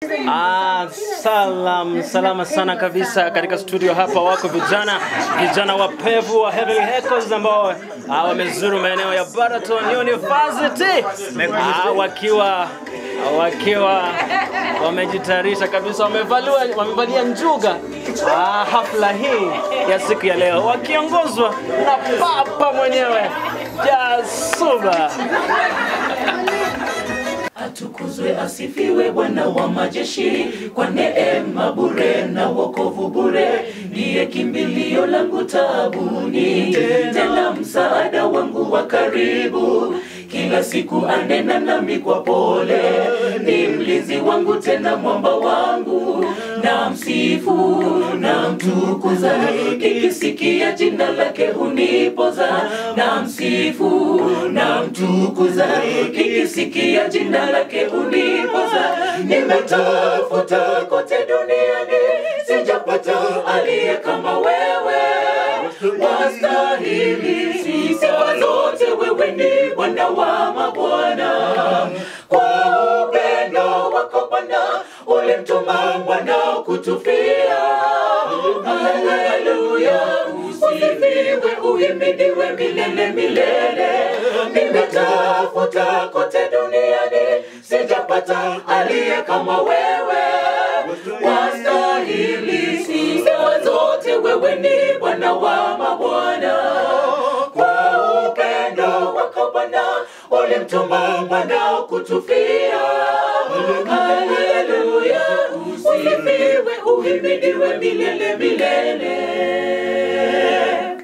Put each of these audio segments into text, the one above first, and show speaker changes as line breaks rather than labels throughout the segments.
Ah, salam salama sana kabisa katika studio hapa wako vijana vijana wapevu wa Heavenly Echoes ambao ah, wamezuru maeneo ya Baraton University ah, wakiwa wakiwa wamejitayarisha kabisa, wamevalia wamevalia njuga ah, hafla hii ya siku ya leo wakiongozwa na papa mwenyewe Jasuba.
Atukuzwe asifiwe Bwana wa majeshi, kwa neema bure na wokovu bure, ndiye kimbilio langu taabuni, tena msaada wangu wa karibu. Kila siku anena nami kwa pole, ni mlinzi wangu tena mwamba wangu, na msifu na mtukuza, kikisikia jina lake hunipoza, na msifu na mtukuza, kikisikia jina lake hunipoza. Nimetafuta kote duniani, sijapata aliye kama wewe, wastahili sifa zote, wewe ni Bwana wa mabwana. Kwa upendo wako Bwana ulimtuma mwana kutufia. Haleluya, usifiwe, uhimidiwe milele milele. Nimetafuta kote duniani, sijapata aliye kama wewe, wastahili sifa zote, wewe ni Bwana wa mabwana. Kwa upendo wako Bwana ulimtuma mwana kutufia. Haleluya, usifiwe, uhimidiwe milele milele.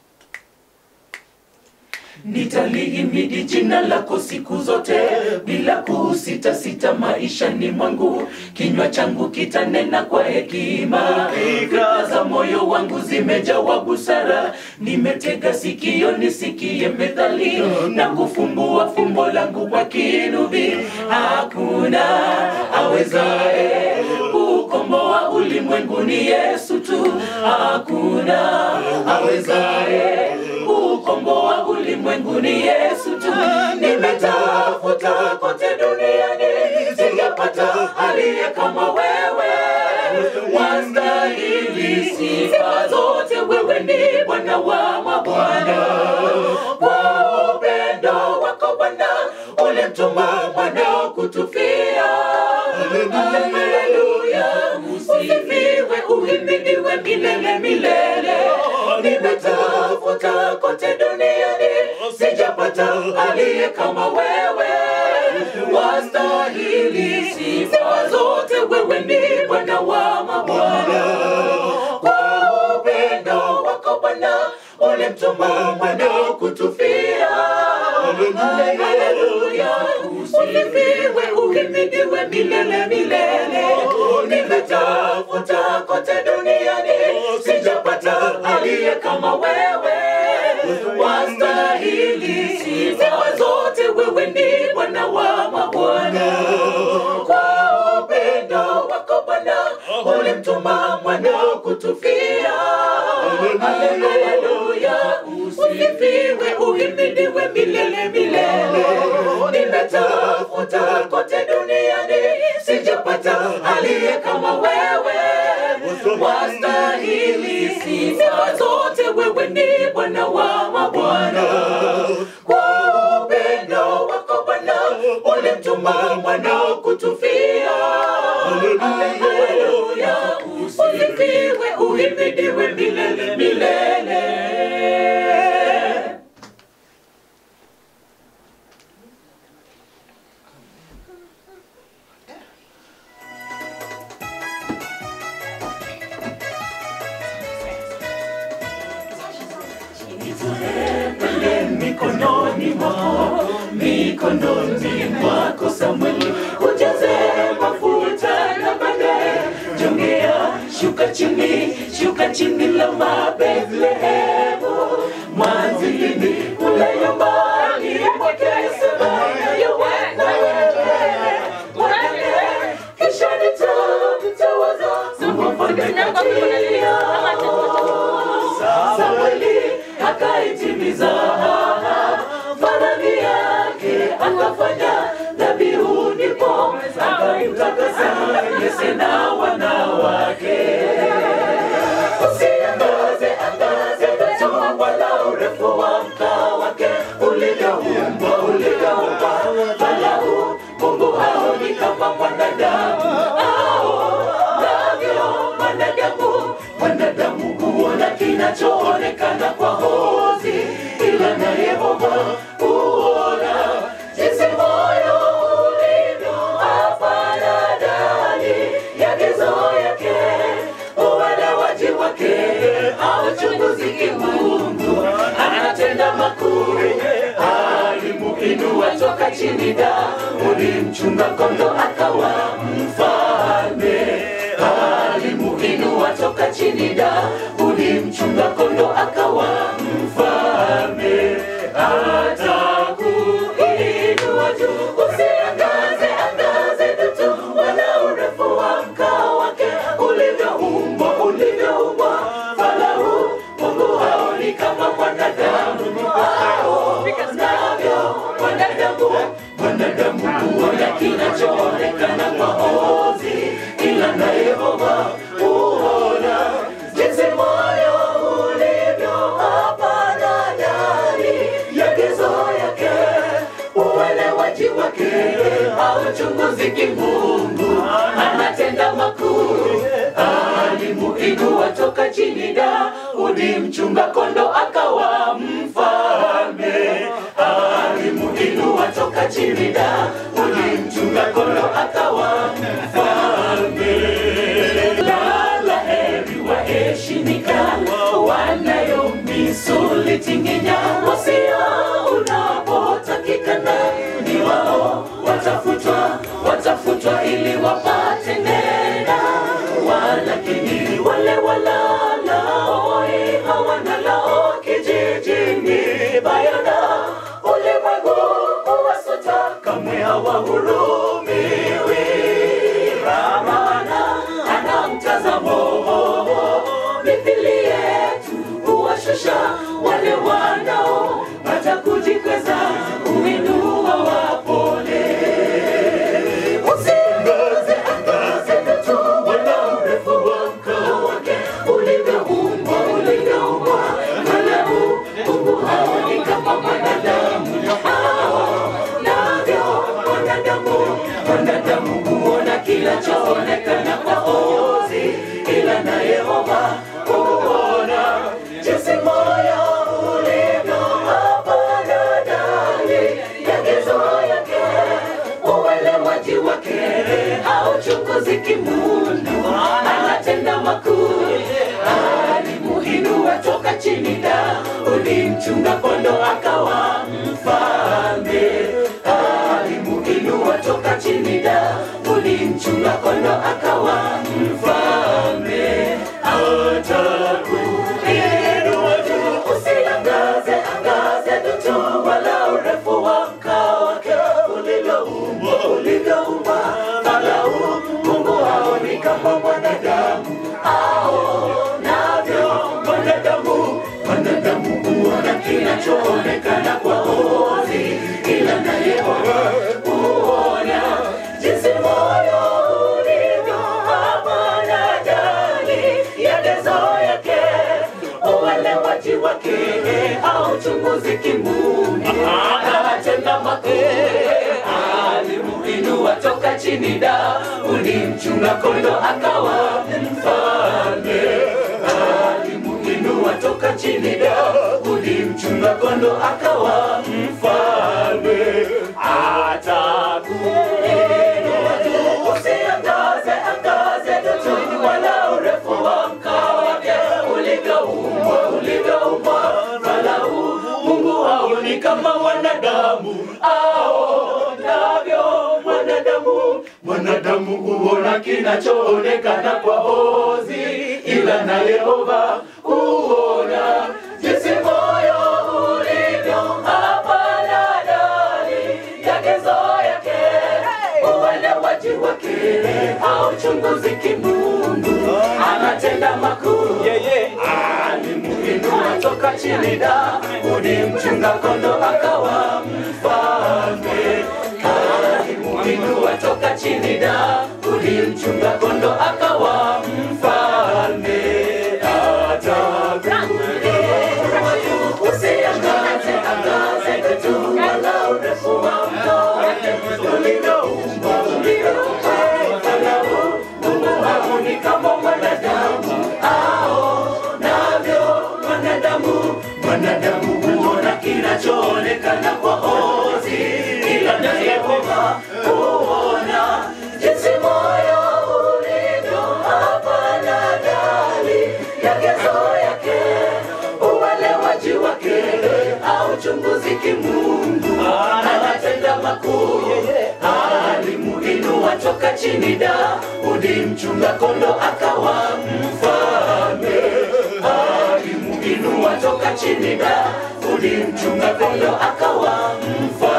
Nitalihimidi jina lako siku zote bila kusita sita maishani mwangu. Kinywa changu kitanena kwa hekima, fikra za moyo wangu zimejawa busara. Nimetega sikio nisikie methali na kufumbua fumbo langu kwa kinubi. Hakuna awezaye kukomboa ulimwengu, ni Yesu tu. Hakuna awezaye kukomboa ulimwengu ni Yesu tu. Nimetafuta kote duniani, sijapata aliye kama wewe, wastahili sifa zote, wewe ni Bwana wa mabwana. Kwa upendo wako Bwana ulimtuma mwana kutufia. Haleluya, usifiwe, uhimidiwe milele milele. Nimetafuta kote duniani, sijapata aliye kama wewe, wastahili sifa zote, wewe ni Bwana wa mabwana. Kwa upendo wako Bwana ulimtuma mwana kutufia. Haleluya, usifiwe, uhimidiwe milele milele. Nimetafuta kote duniani, sijapata aliye kama wewe, wastahili sifa zote, wewe ni Bwana wa mabwana. Kwa upendo wako Bwana ulimtuma mwana kutufia. Haleluya, usifiwe, uhimidiwe milele milele. Nimetafuta kote duniani, sijapata aliye kama wewe, wastahili sifa zote, wewe ni Bwana wa mabwana. Kwa upendo wako Bwana ulimtuma mwana kutufia. Haleluya, usifiwe, uhimidiwe milele milele. Nitembele mikononi mwako, mikononi mwako Samweli, ujaze mafuta na baadaye jongea, shuka chini, shuka chini lama Bethlehemu, mwanzilini kule nyumbani mwake Semaya yowena wewe mwanake, kisha nitamtawaza samwafanya kati yao Samweli akaitimiza faradhi yake, akafanya dhabihu, ndipo akamtakasa Mose na wanawake. Usiangaze angaze tu wala urefu wa mkaa wake ulivyoumbwa ulivyoumbwa, wala u- Mungu haoni kama mwanadamu aonavyo mwanadamu. Mwanadamu huona kinachoonekana kwa hozi, ila na Yehova huona jinsi moyo ulivyo hapana ndani ya gizo yake uelewaji wake auchunguzi kimungu anatenda makuu alimuinua toka chini da ulimchunga kondo akawa mfalme alimuinua toka chini da ulimchunga kondo akawa mfalme atakuinua juu usiangaze angaze tu wala urefu wa mkao wake ulivyoumbwa ulivyoumbwa falau mungu haoni kama mwanadamu aonavyo mwanadamu mwanadamu huona kinachoonekana kwa ozi ila na yehova huona jinsi moyo ulivyo hapana ndani ya gizo yake uelewaji wake hauchunguzi kimungu anatenda makuu alimuinua toka chini da ulimchunga kondo akawa mfalme alimuinua toka chini da ulimchunga kondo akawa mfalme lala heri waheshimika wanayo misuli tinginya wasia unapotakikana ni wao watafutwa watafutwa ili wapate nena walakini wale walalao hawana lao kijijini bayana ulimwengu uwasota kamwe hawahurumiwi ramana ana mtazamo mithili yetu huwashusha wale wanao hata kujikweza uinua wapole usiangaze angaze tu wala urefu wa mkao wake ulivyoumbwa ulivyoumbwa kalamu mungu haoni kama mwanadamu navyo mwanadamu mwanadamu huona kinachoonekana kwa ozi ila na yehova huona jinsi moyo ulivyo hapana ndani ya gizo yake uelewaji wake hauchunguzi kimungu anatenda makuu alimuinua toka chini da ulimchunga kondo akawa mfalme alimuinua toka chini da ulimchunga kondo akawa mfalme atakuinua juu usiangaze angaze tu wala urefu wa mkao wake ulivyoumbwa ulivyoumbwa falau mungu haoni kama mwanadamu aonavyo mwanadamu mwanadamu huona kinachoonekana kwa ozi ila na yehova huona jinsi moyo ulivyo hapana ndani ya gezo yake uelewaji wake hauchunguzi kimungu anatenda makuu alimuinua toka chini da ulimchunga kondo akawa mfalme alimuinua toka chini da ulimchunga kondo akawa mfalme atakuinua juu usiangaze angaze tu wala urefu wa mkao wake ulivyoumbwa ulivyoumbwa falau mungu haoni kama mwanadamu aonavyo mwanadamu mwanadamu huona kinachoonekana kwa ozi ila na yehova huona jinsi moyo ulivyo hapana ndani ya gezo yake uelewaji wake hauchunguzi kimungu anatenda makuu alimuinua toka chini da ulimchunga kondo akawa mfalme alimuinua toka chini da ulimchunga kondo Daudi mchunga kondo akawa mfalme, alimuinua toka chini. Daudi mchunga kondo akawa mfalme.